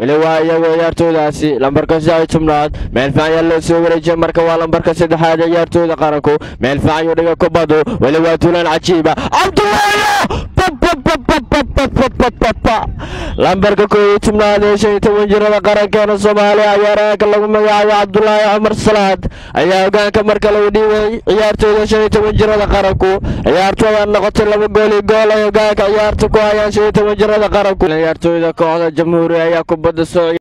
weli waa iyagoo ciyaartooydaasi lambarka saddex tobnaad meel fiican ayaa loo soo wareejiyay marka waa lambarka saddexaad ee ciyaartooyda qaranku meel fiican ayuu dhiga kubadu weli waa tuulaan cajiiba cabdullaayo lambarka koob iyo tobnaad ee shan iyo toban jirada qarankeena soomaaliya ciyaaraanka lagu magacaabo cabdulaahi cumar salaad ayaa hogaanka marka lagu dhiibay ciyaartooyda shan iyo toban jirada qaranku ciyaartooda noqotay laba gool iyo gool ay hogaanka ciyaarta ku hayaan shan iyo toban jirada qaranku ciyaartooyda kooxda jamhuuriya ayaa kubadda soo